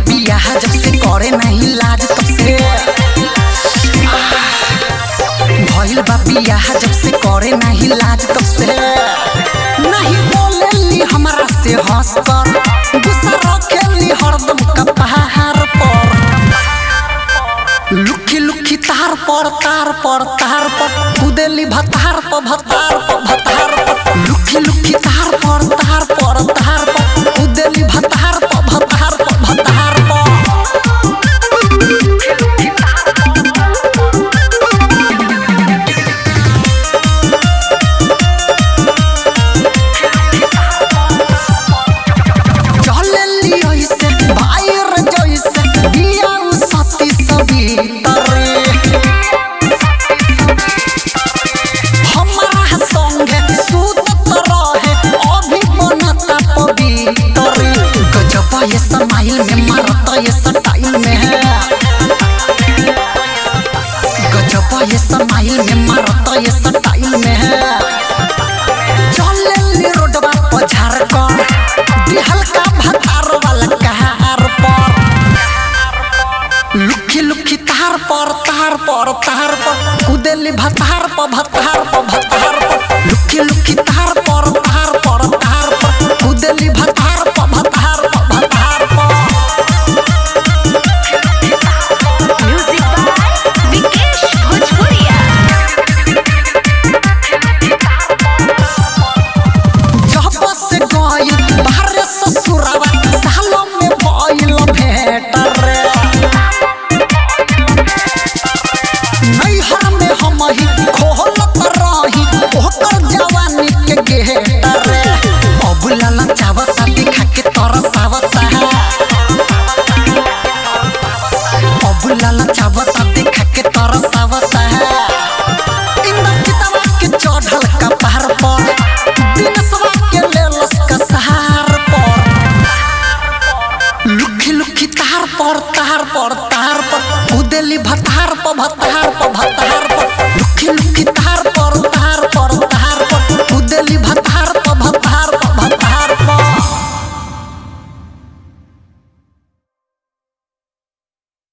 बियाह जब से करे नहीं लाज तब से भइल बा बियाह जब से करे नहीं लाज तब से नहीं बोलेली हमरा से हंस कर गुस्सा रखेली हरदम कपार पर लुखी लुखी तार पर तार पर तार पर कुदेली भतार पर भतार पर भतार पर लुखी लुखी तार पर तार पर तार पर कुदेली भतार पर भतार पर भतार पर चलेली ऐसे बाहर जैसे बिया उ सती सवितरे हमरा संगे सुतत रहे अभी बनता पवित्र गजब ये समाइल में मारता ये स्टाइल में गजब ये समाइल में मारता ये स्टाइल में चलेली रोडवा पर झारखंड दिहल का भतार वाला कहार पर लुखी लुखी तार पर तार पर तार पर कुदेली भतार पर भतार पर भतार पर लुखी लुखी तार पर तार पर तार पर कुदेली भतार पर भतार पर भतार पर Music by Vikesh Bhojpuria. जब से गइल बाहर ससुरवा सालों में भइल भेट रे नैहर में हम ही खोलत रही ओकर जवानी के गेट रे अब लाला चावता दिखा के तरसावता अब लाला चावता दिखा के तरसावता इंद्र पितवा के चढ़ल कपार पर दिनसवा के लेलस कसार पर लुखी लुखी तार पर तार पर तार पर उदेली भतार पर भतार पर